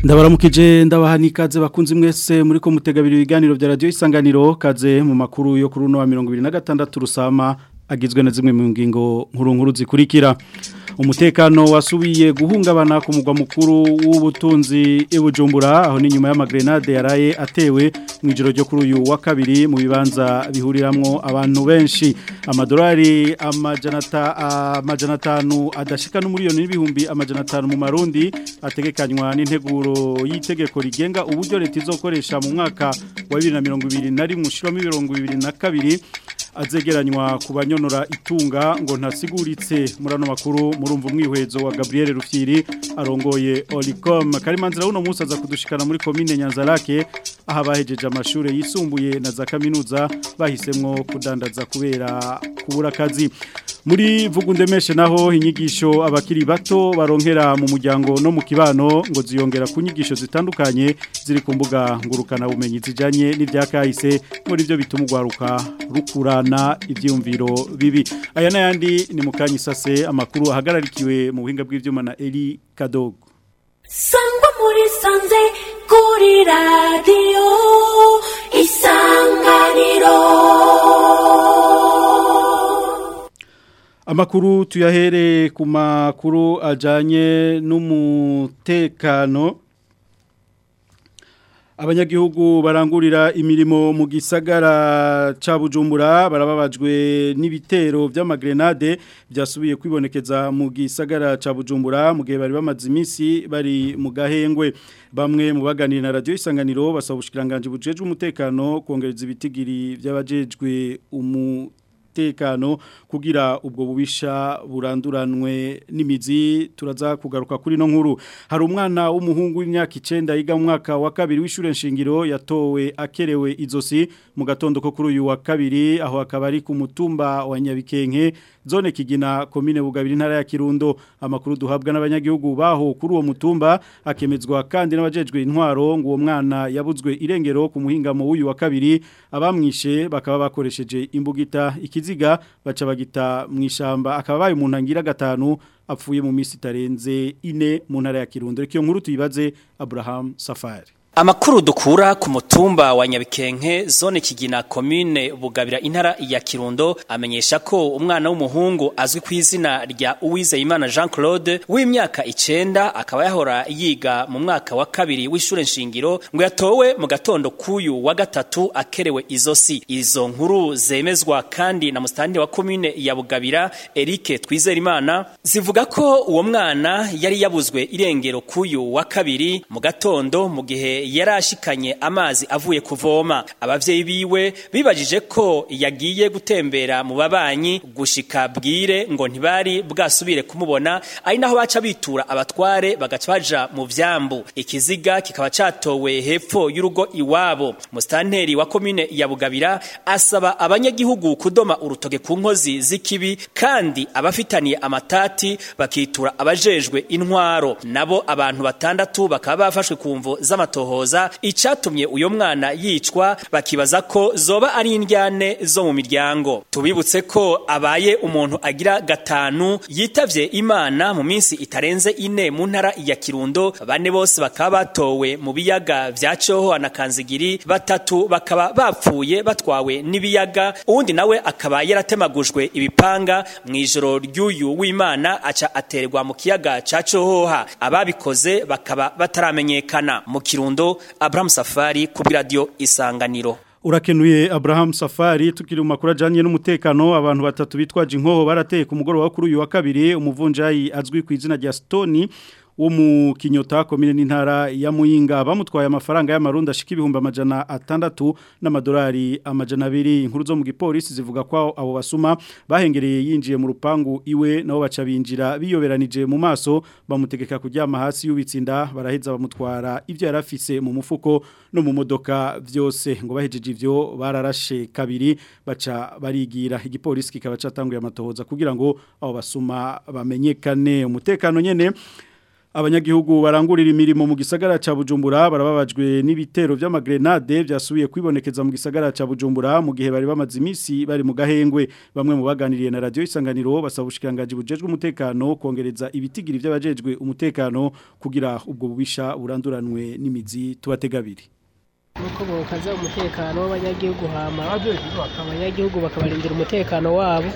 ndabaramukije ndabaha n'ikaze bakunze mwese muri ko mutegabira ibiganiro bya radiyo isanganiro kaze mu makuru yo kuri uno wa mirongo ibiri na gatandatu rusama agizwe na zimwe mu ngingo nkuru nkuru zikurikira umutekano wasubiye guhungabana ku mugwa mukuru w'ubutunzi ibujumbura aho ni nyuma y'amagrenade yaraye atewe mu ijoro ryo kuri uyu wa kabiri mu bibanza bihuriramwo abantu benshi amadolari amajana atanu adashika n'umuriyoni n'ibihumbi amajana atanu mu marundi ategekanywa n'integuro y'itegeko rigenga uburyo leta izokoresha mu mwaka wa bibiri na mirongo ibiri na rimwe ushiramo mirongo ibiri na kabiri azegeranywa ku banyonora itunga ngo ntasiguritse muri ano makuru murumva umwihwezo wa Gabriel Rufyiri arongoye Olicom Karimanzira uno munsi aza kudushikana muri commune Nyanzarake aha bahejeje amashure yisumbuye na za kaminuza bahisemwo kudandaza kubera kubura kazi muri vugundemeshe naho inyigisho abakiri bato baronkera mu muryango no mu kibano ngo ziyongera ku nyigisho zitandukanye ziri ku mbuga ngurukana bumenyi zijanye n'ivyakahise muri byo bituma ugwaruka rukurana ivyumviro bibi aya nayandi ni mukanye sase amakuru ahagararikiwe mu buhinga bw'ivyuma na Eli Kadogo Sangwa muri sanze kuri radio isanganiro Amakuru tuyahere ku makuru ajanye n'umutekano Abanyagihugu barangurira imirimo mu gisagara ca Bujumbura barababajwe n'ibitero vy'amagrenade byasubiye kwibonekeza mu gisagara ca Bujumbura mu gihe bari bamaze iminsi bari mu gahengwe bamwe mu baganira na radio isanganiro basaba ubushikiranganje bujejwe umutekano kongereza ibitigiri by'abajejwe umu tekano kugira ubwo bubisha buranduranwe n'imizi turaza kugaruka kuri no nkuru hari umwana w'umuhungu w'imyaka 9 yiga mu mwaka wa kabiri w'ishure nshingiro yatowe akerewe izosi mu gatondo ko kuri uyu wa kabiri aho akaba ari ku mutumba wa Nyabikenke zone kigina komine bugabiri ntara ya Kirundo amakuru duhabwa n'abanyagihugu baho kuri uwo mutumba akemezwa kandi n'abajejwe intwaro ngo uwo mwana yabuzwe irengero ku muhingamo w'uyu wa kabiri abamwishe bakaba bakoresheje imbugita ikiziga baca bagita mu ishamba akaba baye umuntu angira gatanu apfuye mu minsi itarenze ine mu ntara ya Kirundo reka iyo nkuru tuyibaze Abraham Safari Amakuru dukura ku mutumba wa Nyabikenke zone kigina commune Bugabira intara ya Kirundo amenyesha ko umwana w'umuhungu azwi ku izina rya Uwizeyimana Jean Claude w'imyaka 9 akaba yahora yiga mu mwaka wa kabiri w'ishure nshingiro ngo yatowe mu gatondo kuyu wa gatatu akerewe izosi izo nkuru zemezwa kandi na mustandi wa commune ya Bugabira Eric Twizerimana zivuga ko uwo mwana yari yabuzwe irengero kuyu wa kabiri mu gatondo mu gihe yarashikanye amazi avuye kuvoma abavyeyi biwe bibajije ko yagiye gutembera mu babanyi gushika bwire ngo ntibari bwasubire kumubona ari naho baca bitura abatware bagaca baja mu vyambu ikiziga kikaba catowe hepfo y'urugo iwabo mustanteri wa komine ya Bugabira asaba abanyagihugu kudoma urutoke ku nkozi z'ikibi kandi abafitaniye amatati bakitura abajejwe intwaro nabo abantu batandatu bakaba bafashwe ku mvo z'amatoho hoza icatumye uyo mwana yicwa bakibaza ko zoba ari indyane zo mu miryango tubibutse ko abaye umuntu agira gatanu yitavye imana mu minsi itarenze ine mu ntara ya Kirundo bane bose bakaba batowe mu biyaga vya Coho na Kanzigiri batatu bakaba bapfuye batwawe n'ibiyaga uwundi nawe akaba yaratemagujwe ibipanga mu ijoro ry'uyu w'Imana aca aterwa mu kiyaga ca Cohoha ababikoze bakaba bataramenyekana mu Kirundo Abraham Safari ku radio Isanganiro Urakenuye Abraham Safari tukiri mu makuru ajanye n'umutekano abantu batatu bitwaje inkoho barateye ku mugoroba kuri uyu wa kabiri umuvunjayi azwi ku izina rya Stone wo mu kinyota komine n'intara ya Muyinga bamutwaye amafaranga y'amarundi ashika ibihumbi amajana atandatu n'amadolari amajana abiri inkuru zo mu gipolisi zivuga ko abo basuma bahengereye yinjiye mu rupangu iwe nabo baca binjira biyoberanije mu maso bamutegeka kuryama hasi y'ubitsinda baraheza bamutwara ivyo yarafise mu mufuko no mu modoka vyose ngo bahejeje ivyo bararashe kabiri baca barigira igipolisi kikaba catanguye amatohoza kugira ngo abo basuma bamenyekane umutekano nyene abanyagihugu barangurira imirimo mu gisagara ca Bujumbura barababajwe n'ibitero vy'amagrenade vyasubiye kwibonekeza mu gisagara ca Bujumbura mu gihe bari bamaze imisi bari mu gahengwe bamwe mu baganiriye na radio isanganiro basaba ubushikanganje bujejwe umutekano kongereza ibitigiri vy'abajejwe umutekano kugira ubwo bubisha buranduranwe n'imizi tubategabiri nuko bokaza umutekano w'abanyagihugu hama abanyagihugu bakabarindira umutekano wabo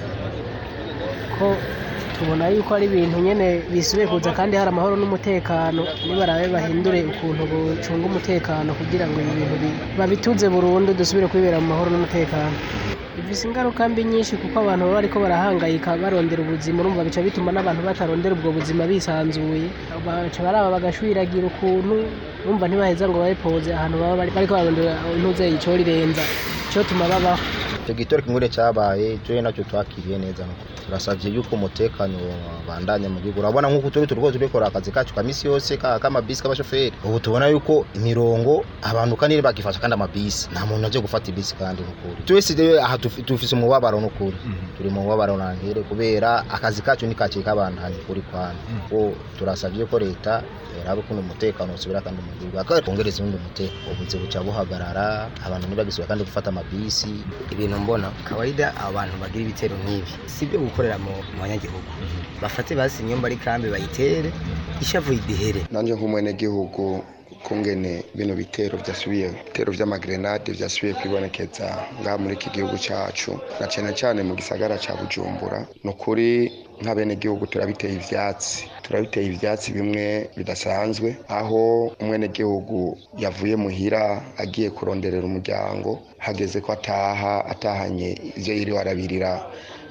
ko tubona yuko ari ibintu nyene bisubiye kuza kandi hari amahoro n'umutekano nibarabe bahindure ukuntu bucunga umutekano kugira ngo ibi bintu bi- babituze burundu dusubire kwibera mu mahoro n'umutekano bifise ingaruka mbi nyinshi kuko abantu baba bariko barahangayika barondera ubuzima urumva bica bituma n'abantu batarondera ubwo buzima bisanzuye baca baraba bagashwiragira ukuntu urumva ntibaheza ngo babipoze ahantu baba bari- bariko barondera intuze ico rirenza ico tuma babaho icyo gitoro kimwe cyabaye cyo nacyo twakiriye neza nuko turasabye yuko umutekano bandanya mu gihugu urabona nk'uko turi turiko turikora akazi kacu ka misi yose ka k'amabisi k'abashoferi ubu tubona yuko imirongo abantu kandi bagifasha kandi amabisi nta muntu aje gufata ibisi kandi n'ukuri twese rero aha tufi- dufise umubabaro n'ukuri turi mu mubabaro nangere kubera akazi kacu ni kaciye kabandanya kuri kwana ko turasabye ko leta yarabe kuno umutekano usubira kandi mu gihugu akongereza ubundi umutekano ubuze buca buhagarara abantu ntibagisubira kandi gufata amabisi ibintu mbona kawaida abantu bagira ibitero nk'ibi si byo gukorera mu mu banyagihugu bafate basi inyumba ari kambi bayitere ishavu idihere nanje nk'umwenegihugu kungene bino bitero vyasubiye ibitero vy'amagrenade vyasubiye kwibonekeza ngaha muri iki gihugu cacu na cane cane mu gisagara ca bujumbura ni ukuri nk'abenegihugu turabiteye ivyatsi turabiteye ivyatsi bimwe bidasanzwe aho umwenegihugu yavuye muhira agiye kuronderera umuryango hageze ko ataha atahanye ivyo yiriwe arabirira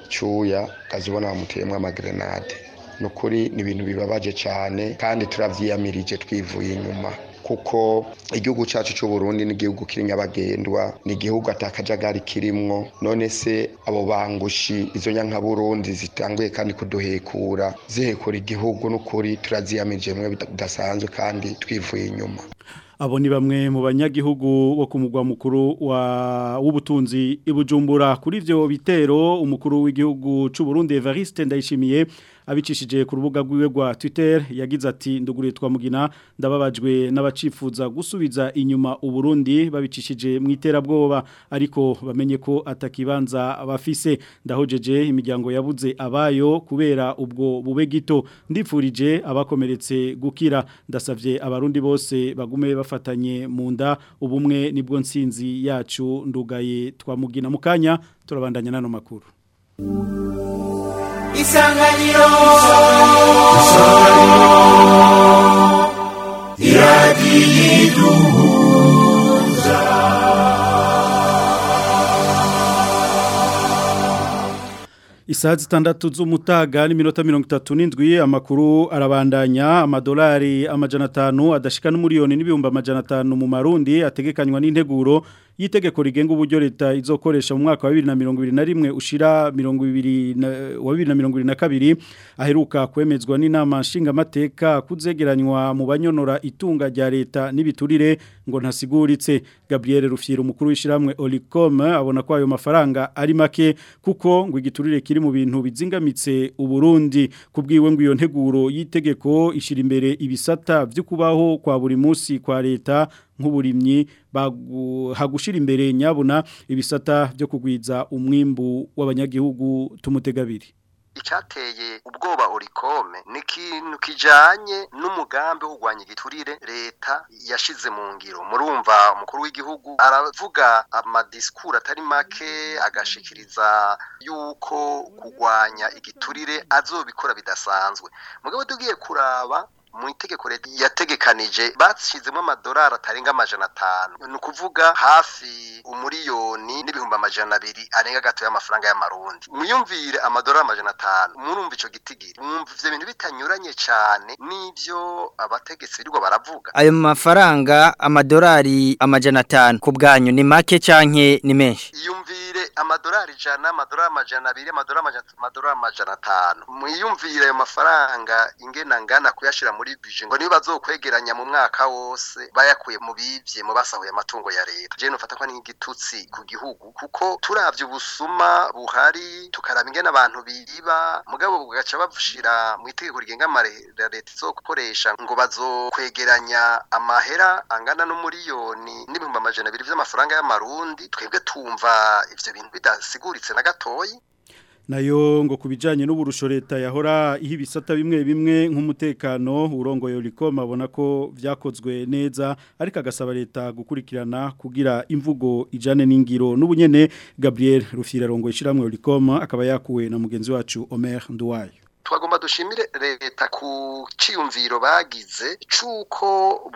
cuya ukazibona bamuteyemwo amagrenade ni ukuri ni ibintu bibabaje cyane kandi turabyiyamirije twivuye inyuma kuko igihugu cyacu cy'u Burundi ni igihugu kiri nyabagendwa ni igihugu atakajagari kirimwo none se abo bangushi izo nyankaburundi zitanguye kandi kuduhekura zihekura igihugu n'ukuri turaziyamirije bimwe bidasanzwe kandi twivuye inyuma Abo ni bamwe mu banyagihugu bo ku mugwa mukuru wa w'ubutunzi ibujumbura kuri ivyo bitero umukuru w'igihugu c'u Burundi Evariste Ndayishimiye abicishije ku rubuga rwiwe rwa Twitter yagize ati nduguriye twamugina ndababajwe n'abacifuza gusubiza inyuma uburundi babicishije mu iterabwoba ariko bamenye ko atakibanza bafise ndahojeje imiryango yabuze abayo kubera ubwo bube gito ndifurije abakomeretse gukira ndasavye abarundi bose bagume bafatanye mu nda ubumwe nibwo nsinzi yacu ndugaye twamugina mu kanya turabandanya nano makuru isanganiro Isaha zitandatu z'umutaga n'iminota mirongo itatu n'indwi amakuru arabandanya amadolari amajana atanu adashika n'umuriyoni n'ibihumbi amajana atanu mu marundi ategekanywa n'integuro y'itegeko rigenga uburyo leta izokoresha mu mwaka wa bibiri na mirongo ibiri na rimwe ushira mirongo ibiri na wa bibiri na mirongo ibiri na kabiri aheruka kwemezwa n'inama nshingamateka kuzegeranywa mu banyonora itunga rya leta n'ibiturire ngo ntasiguritse Gabriel Rufyira umukuru w'ishiramwe Olicom abona ko ayo mafaranga ari make kuko ngo igiturire kiri mu bintu bizingamitse uburundi kubwiwe ngo iyo nteguro y'itegeko ishira imbere ibisata byo kubaho kwa buri munsi kwa leta nk'uburimyi hagushira imbere nyabuna ibisata byo kugwiza umwimbu w'abanyagihugu tumutegabiri icyateye ubwoba orikome ni ikintu kijanye n'umugambi wo kurwanya igiturire leta yashize mu ngiro murumva umukuru w'igihugu aravuga amadisikuru atari make agashikiriza yuko kurwanya igiturire azobikora bidasanzwe mugabo tugiye kuraba mu itegeko leta yategekanije bashyizemo amadolari atarenga amajana atanu ni ukuvuga hafi umuriyoni n'ibihumbi amajana abiri arenga gato y'amafaranga y'amarundi mwiyumvire amadolari amajana atanu murumva ico gitigiri mwumva ivyo bintu bitanyuranye cane n'ivyo abategetsi birirwa baravuga ayo mafaranga amadolari amajana atanu ku bwanyu ni make canke ni menshi iyumvire amadolari ijana amadolari amajana abiri amadolari amajana amadolari amajana atanu mwiyumvire ayo mafaranga ingena ngana kuyashira muri muri bije ngo niyo bazokwegeranya mu mwaka wose bayakuye mu bivye mu basahuye amatungo ya leta je nofata ko ari nk'igitutsi ku gihugu kuko turavye ubusuma buhari tukaraba ingene abantu biba mugabo bugaca bavushira mu itegeko rigenga amarera leta izokoresha ngo bazokwegeranya amahera angana n'umuriyoni n'ibihumbi amajana abiri vy'amafaranga y'amarundi twebwe tumva ivyo bintu bidasiguritse na gatoyi nayo ngo kubijanye n'uburusho leta yahora iha ibisata bimwe bimwe nk'umutekano urongoye Olicom abona ko vyakozwe neza ariko agasaba leta gukurikirana kugira imvugo ijane n'ingiro n'ubunyene Gabriel Rufira rongoye ishiramwe Olicom akaba yakuwe na mugenzi wacu Omer Nduwayo twagomba dushimire leta ku ciyumviro bagize cuko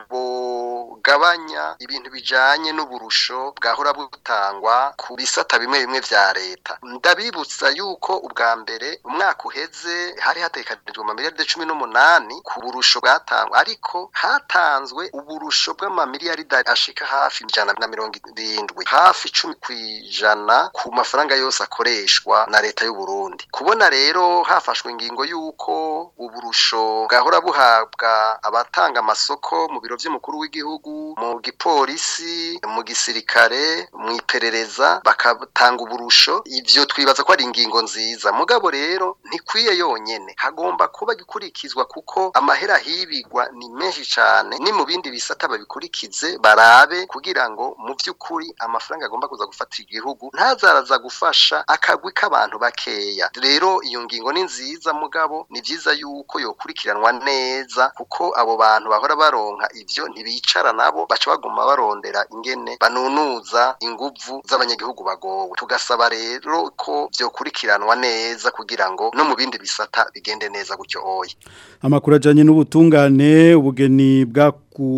bogabanya ibintu bijanye n'uburusho bwahora butangwa ku bisata bimwe bimwe vya leta ndabibutsa yuko ubwa mbere umwaka uheze hari hatekanijwe amamiliyaride cumi n'umunani ku burusho bwatangwa ariko hatanzwe uburusho bw'amamiliyaride ashika hafi ijana na mirongo irindwi hafi icumi kw'ijana ku mafaranga yose akoreshwa na leta y'u Burundi kubona rero hafashwe ingingo yuko uburusho bwahora buhabwa abatanga amasoko mu biro vy'umukuru w'igihugu mu gipolisi mu gisirikare mu iperereza bakatanga uburusho ivyo twibaza ko ari ingingo nziza mugabo rero ntikwiye yonyene hagomba kuba gikurikizwa kuko amahera hibigwa ni menshi cane ni mu bindi bisata babikurikize barabe kugira ngo mu vy'ukuri amafaranga agomba kuza gufata igihugu ntazaraza gufasha akagwi k'abantu bakeya rero iyo ngingo ni nziza mugabo ni vyiza yuko yokurikiranwa neza kuko abo bantu bahora baronka ivyo ntibicara nabo baca baguma barondera ingene banunuza inguvu z'abanyagihugu bagowe tugasaba rero ko vyokurikiranwa neza kugira ngo no mu bindi bisata bigende neza gutyo oya amakuru ajanye n'ubutungane ubugeni bwa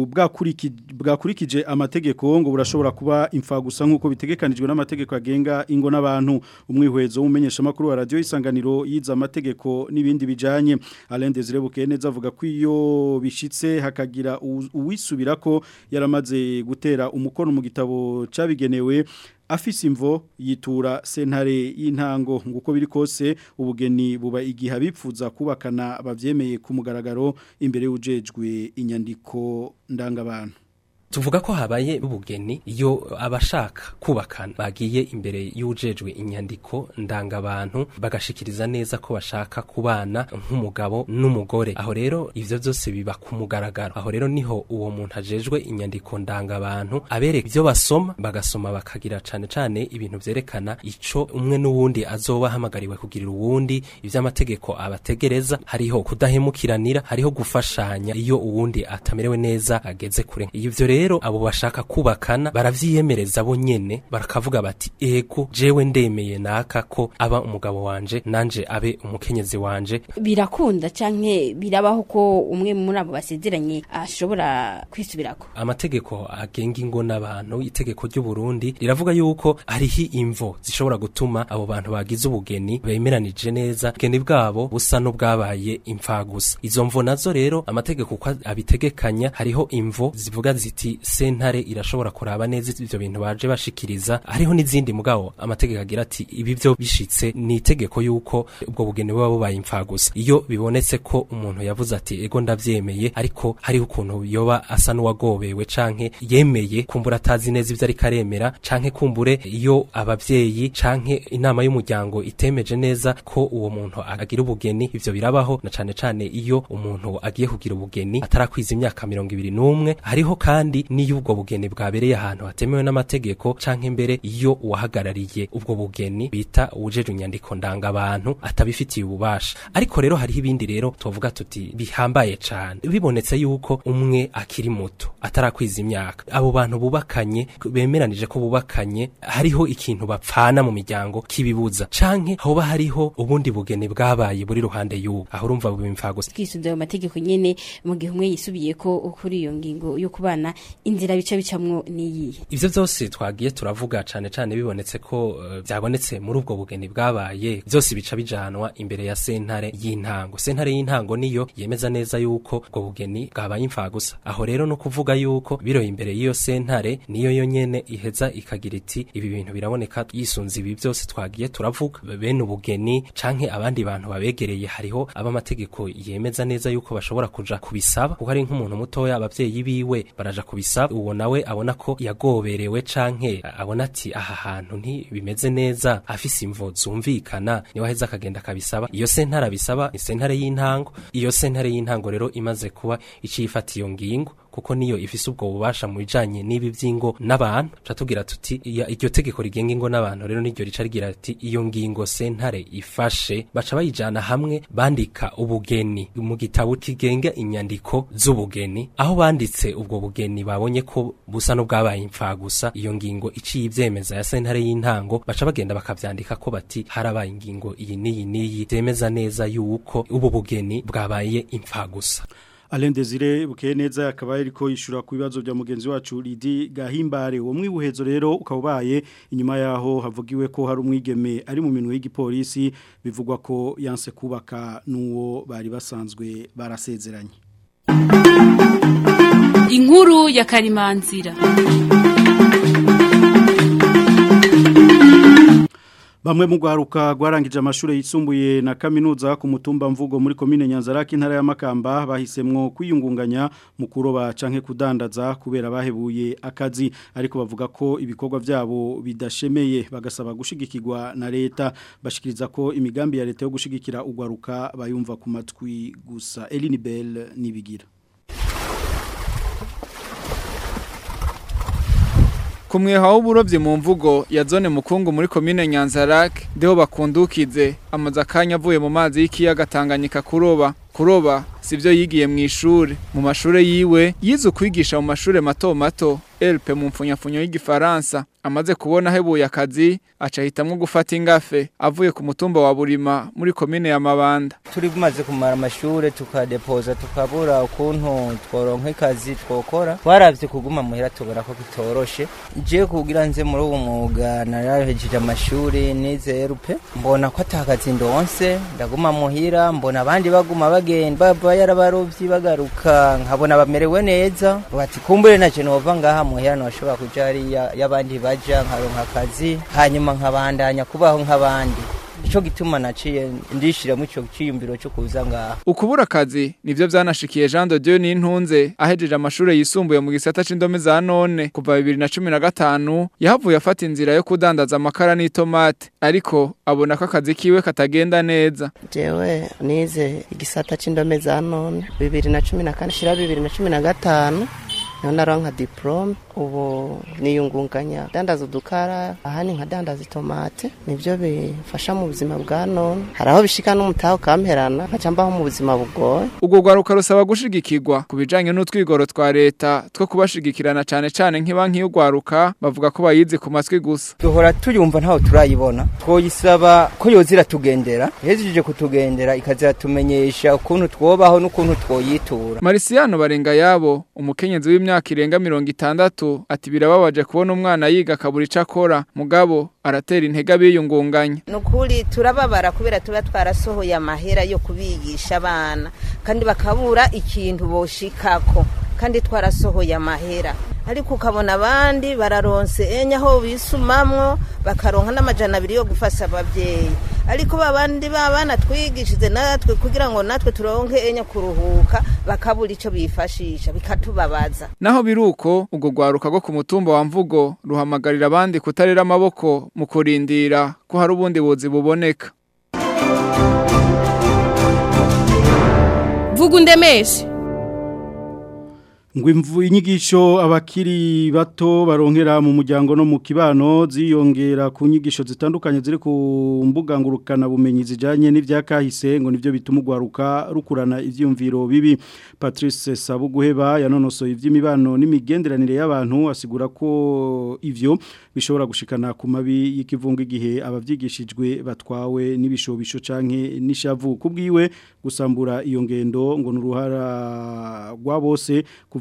bwakurikije amategeko ngo burashobora kuba imfa gusa nk'uko bitegekanijwe n'amategeko agenga ingo n'abantu umwihwezo w'umumenyesha makuru wa radio isanganiro yiza amategeko n'ibindi bijanye Alain Desire Bukeneza avuga ko iyo bishitse hakagira uwisubira ko yaramaze gutera umukono mu gitabo cabigenewe afise imvo yitura sentare y'intango nguko biri kose ubugeni buba igihe bipfuza kubakana bavyemeye ku mugaragaro imbere y'ujejwe inyandiko ndangabantu tuvuga ko habaye ubugeni iyo abashaka kubakana bagiye imbere y'ujejwe inyandiko ndangabantu bagashikiriza neza ko bashaka kubana nk'umugabo n'umugore aho rero ivyo byose biba ku mugaragaro aho rero niho uwo muntu ajejwe inyandiko ndangabantu abereka ibyo basoma bagasoma bakagira cane cane ibintu vyerekana ico umwe n'uwundi azoba ahamagariwe kugirira uwundi ivy'amategeko abategereza hariho kudahemukiranira hariho gufashanya iyo uwundi atamerewe neza ageze kure ivyo rero rero abo bashaka kubakana baravyiyemereza bo nyene barakavuga bati ego jewe ndemeye naka ko aba umugabo wanje nanje abe umukenyezi wanje birakunda canke birabaho ko umwe muri abo basezeranye ashobora kwisubirako amategeko agenga ingo n'abantu itegeko ry'u Burundi riravuga yuko hariho imvo zishobora gutuma abo bantu bagize ubugeni bemeranije neza ubugeni bwabo busa n'ubwabaye imfa gusa izo mvo nazo rero amategeko uko abitegekanya hariho imvo zivuga ziti sentare irashobora kuraba neza ivyo bintu baje bashikiriza hariho n'izindi mugabo amategeko agira ati ibi byo bishitse ni itegeko yuko ubwo bugeni buba bubaye imfa gusa iyo bibonetse ko umuntu yavuze ati ego ndavyemeye ariko hariho ukuntu yoba asa n'uwagobewe canke yemeye kumbura atazi neza ivyo ariko aremera canke kumbure iyo abavyeyi canke inama y'umuryango itemeje neza ko uwo muntu agira ubugeni ivyo birabaho na cane cane iyo umuntu agiye kugira ubugeni atarakwiza imyaka mirongo ibiri n'umwe hariho kandi niyo ubwo bugeni bwabereye ahantu hatemewe n'amategeko canke mbere iyo uwahagarariye ubwo bugeni bita uwujeje inyandiko ndangabantu atabifitiye ububasha ariko rero hariho ibindi rero tuvuga tuti bihambaye cane bibonetse yuko umwe akiri muto atarakwiza imyaka abo bantu bubakanye bemeranije ko bubakanye hariho ikintu bapfana mu miryango kibibuza canke hoba hariho ubundi bugeni bwabaye buri ruhande y'ubu aho urumva bubimfa gusa twisunze ayo mategeko nyene mu gihe umwe yisubiye ko kuri iyo ngingo yo kubana inzira bice bicamwo niyihe ivyo vyose twagiye turavuga cane cane bibonetse ko uh, byabonetse muri ubwo bugeni bwabaye byose bica bijanwa imbere ya sentare y'intango sentare y'intango niyo yemeza neza yuko ubwo bugeni bwabaye imfagusa aho rero no kuvuga yuko biroye imbere y'iyo sentare niyo yonyene iheza ikagira iti ibi bintu biraboneka yisunze ibi byose twagiye turavuga bene ubugeni canke abandi bantu babegereye hariho abamategeko yemeza neza yuko bashobora kuja kubisaba kuko ari nk'umuntu mutoya abavyeyi biwe baraja kubisaba uwo nawe abona ko yagoberewe canke abona ati aha hantu ntibimeze neza afise imvo zumvikana niwe aheza akagenda akabisaba iyo sentare abisaba ni sentare y'intango iyo sentare y'intango rero imaze kuba icifata iyo ngingo kuko niyo ifise ubwo bubasha mu bijanye n'ibi vy'ingo n'abantu ca tugira tuti iya- iryo tegeko rigenga ingo n'abantu rero niryo rica rigira ati iyo ngingo sentare ifashe baca bayijana hamwe bandika ubugeni mu gitabo kigenga inyandiko z'ubugeni aho banditse ubwo bugeni babonye ko busa n'ubwabaye impfagusa iyo ngingo iciye ivyemeza ya sentare y'intango baca bagenda bakavyandika ko bati harabaye ingingo iyi n'iyi n'iyi zemeza neza yuko ubu bugeni bwabaye impfagusa Alain Desire bukeye neza akaba ariko yishura ku bibazo bya mugenzi wacu Lidi Gahimbare uwo mwibuhezo rero ukaba ubaye inyuma yaho havugiwe ko hari umwigeme ari mu minwe y'igipolisi bivugwa ko yanse kubaka n'uwo bari basanzwe barasezeranye inkuru ya karimanzira Bamwe mu gwaruka gwarangije amashure yisumbuye na kaminuza ku mutumba mvugo muri komine Nyanzaraki intara ya Makamba bahisemwo kwiyungunganya mu kuroba canke kudandaza kubera bahebuye akazi ariko bavuga ko ibikorwa vyabo bidashemeye bagasaba gushigikirwa na leta bashikiriza ko imigambi ya leta yo gushigikira ugwaruka bayumva ku matwi gusa Eline Bell nibigira ku mweha w'uburovyi mu mvugo ya zone mukungu muri komine nyanzarake ndeho bakundukize amaze akanya avuye mu mazi y'ikiyaga tanganyika kuroba kuroba sivyo yigiye mu ishure mu mashure yiwe yize ukwigisha mu mashure mato mato LP mu mfunyafunyo y'igifaransa amaze kubona hebuye akazi aca hitamwo gufata ingafe avuye ku mutumba wa Burima muri komine ya Mabanda turi bumaze kumara amashure tukadepoza tukabura ukuntu tworonka ikazi twokora twaravye kuguma muhira tubona ko kitoroshe je kugira nze muri uwo mwuga narahejeje amashuri nize rupe mbona ko atakazi ndonse ndaguma muhira mbona abandi baguma bagenda bava yarabarovyi bagaruka nkabona bamerewe neza bati kumbure naje nova ngaha muhira noshobora kuja hariya y'abandi baja nkaronka akazi hanyuma nkabandanya kubaho nk'abandi ico gituma naciye ndishiramo ico ciyumviro cyo kuza ngaha ukubura akazi nivyo vyanashikiye Jean de Dieu Nintunze ahejeje amashure yisumbuye mu gisata c'indome za none kuva 2015 yahavuye afata inzira yo kudandaza amakara n'itomate ariko abona ko akazi kiwe katagenda neza jewe nize igisata c'indome za none bibiri na cumi na kane shira bibiri na cumi na gatanu niho naronka diplome ubu niyungunganya dandaza udukara ahani nka dandaza itomate nivyo bifasha mu buzima bwa none hari aho bishika n'umutaha ukamperana nkaca mbaho mu buzima bugoye ubwo rwaruka rusaba gushigikirwa ku bijanye n'utwigoro twa leta two kubashigikirana cane cane nk'ibanki y'urwaruka bavuga ko bayizi ku matwi gusa duhora tuyumva ntaho turayibona twoyisaba ko yozira tugendera ihejeje kutugendera ikazira tumenyesha ukuntu twobaho n'ukuntu twoyitura Marisiano barenga yabo umukenyezi w'imyaka irenga mirongo itandatu ati birababaje kubona umwana yiga akabura ico akora mugabo aratera intege abiyungunganya nukuri turababara kubera tuba twarasohoye amahera yo kubigisha abana kandi bakabura ikintu boshikako kandi twarasohoye amahera ariko ukabona abandi bararonse enya aho bisumamwo bakaronka n'amajana abiri yo gufasha ababyeyi ariko babandi babana twigishije natwe kugira ngo natwe turonke enya kuruhuka bakabura ico bifashisha bikatubabaza naho biruko ubwo rwaruka rwo ku mutumba wa mvugo ruhamagarira abandi kutarera amaboko mu kurindira ko hari ubundi buzi buboneka vuga undemeshe ngo imvu inyigisho abakiri bato baronkera mu muryango no mu kibano ziyongera ku nyigisho zitandukanye ziri ku mbuga ngurukana bumenyi zijanye n'ivyakahise ngo nivyo bituma ugwaruka rukurana ivyumviro bibi Patrice Sabuguheba yanonosoye ivy'imibano n'imigenderanire y'abantu asigura ko ivyo bishobora gushikana ku mabi y'ikivunga igihe abavyigishijwe batwawe n'ibishobisho canke n'ishavu kubwiwe gusambura iyo ngendo ngo nuruhara rwa bose kuva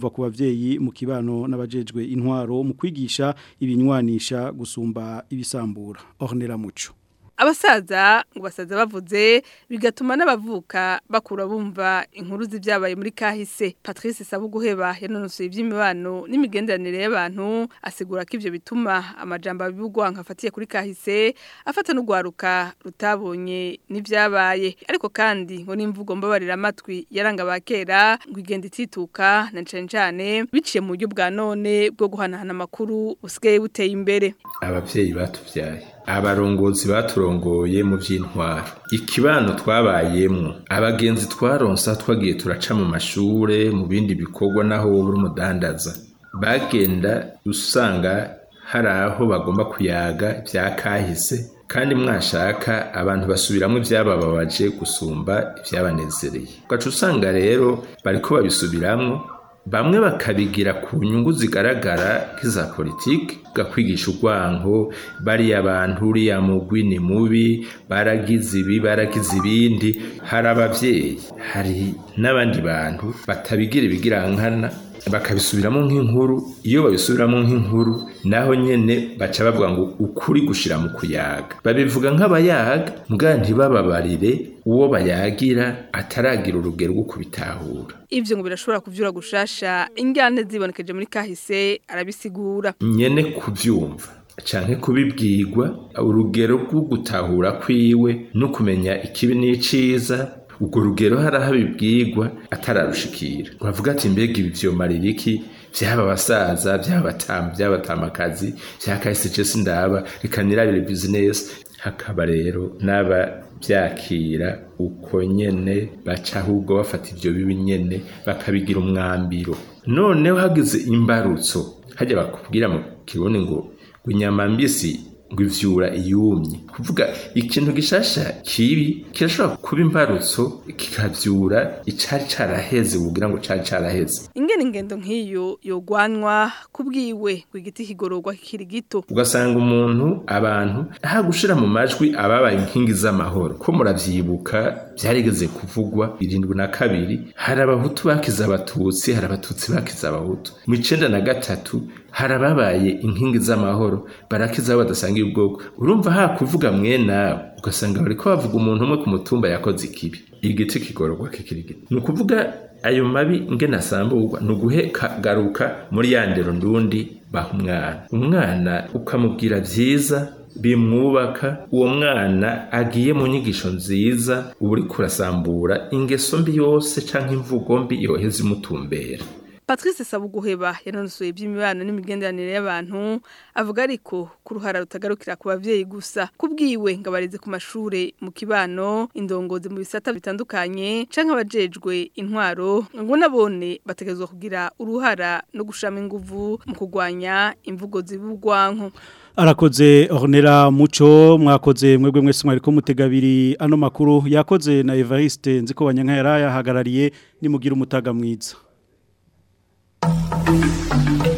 kuva ku bavyeyi mu kibano n'abajejwe intwaro mu kwigisha ibinywanisha gusumba ibisambura Ornella Muco abasaza ngo basaza bavuze bigatuma n'abavuka bakura bumva inkuru z'ibyabaye muri kahise Patrice Sabuguheba yanonosoye iby'imibano n'imigenderanire y'abantu asigura ko ivyo bituma amajambo abibugwa nkafatiye kuri kahise afata n'ugwaruka rutabonye n'ivyabaye ariko kandi ngo n'imvugo mbabarira amatwi yaranga bakera ngo igenda itituka na cane cane biciye mu buryo bwa none bwo guhanahana amakuru usigaye buteye imbere abavyeyi batuvyaye abarongozi baturongoye mu by'intwaro ikibano twabayemwo abagenzi twaronsa twagiye turaca mu mashure mu bindi bikorwa naho wowe uri umudandaza bagenda usanga hari aho bagomba kuyaga bya kahise kandi mwashaka abantu basubiramo ibyabababaje gusumba ibyabanezereye ugaca usanga rero bariko babisubiramwo bamwe bakabigira ku nyungu zigaragara nk'iza politiki gakwigisha urwanko bariya abantu uriya mugwi ni mubi baragize ibi baragize ibindi hari abavyeyi hari n'abandi bantu batabigira ibigirankana bakabisubiramo nk'inkuru iyo babisubiramo nk'inkuru naho nyene baca bavuga ngo ukuri gushira mu kuyaga babivuga nk'abayaga mbwa ntibababarire uwo bayagira ataragira urugero rwo kubitahura ivyo ngo birashobora kuvyura gushasha ingane zibonekeje muri kahise arabisigura nyene kuvyumva canke kubibwirwa urugero rwo gutahura kwiwe no kumenya ikibi n'iciza ubwo rugero hari aho abibwirwa atararushikira uravuga ati mbega ibi vyomarira iki vyaba abasaza vyaba batamu vyaba batamakazi vyakahise je sindaba reka nirabire bizinesi hakaba rero n'aba vyakira uko nyene baca ahubwo bafata ivyo bibi nyene bakabigira umwambiro noneho hagize imbarutso hajya bakubwira mu kirundi ngo ngo inyama mbisi ngo ivyura iyumye kuvuga ikintu gishasha kibi kirashobora kuba imbarutso kikavyura icari caraheze wogira ngo cari caraheze ingene ingendo nk'iyo yogwanwa kubwiwe ngo igiti kigororwa kikiri gito ugasanga umuntu abantu aha gushira mu majwi ababaye inkingi z'amahoro ko muravyibuka vyarigeze kuvugwa irindwi na kabiri hari abahutu bakiza abatutsi hari abatutsi bakiza abahutu mu icenda na gatatu hari ababaye inkingi z'amahoro barakiza badasangiye ubwoko urumva ha kuvuga mwena ugasanga bariko bavuga umuntu umwe ku mutumba yakoze ikibi igiti kigororwa kikiri gito ni ukuvuga ayo mabi ngene asamburwa ni uguhe kagaruka muri ya ndero ndundi baha umwana umwana ukamubwira vyiza bimwubaka uwo mwana agiye mu nyigisho nziza uba uri kurasambura ingeso mbi yose canke imvugo mbi yoheza imutumbera Patrice Sabuguheba yanonosoye iby'imibano n'imigenderanire y'abantu avuga ariko ku ruhara rutagarukira ku bavyeyi gusa kubwiwe ngo abareze ku mashure mu kibano indongozi mu bisata bitandukanye canke abajejwe intwaro ngo nabone bategezwa kugira uruhara no gushama inguvu mu kugwanya imvugo zibugwanko Arakoze Ornera Muco mwakoze mwebwe mwese mwariko mutegabiri ano makuru yakoze na Evariste nziko wanyanka yarayahagarariye nimugira umutaga mwiza Thank you.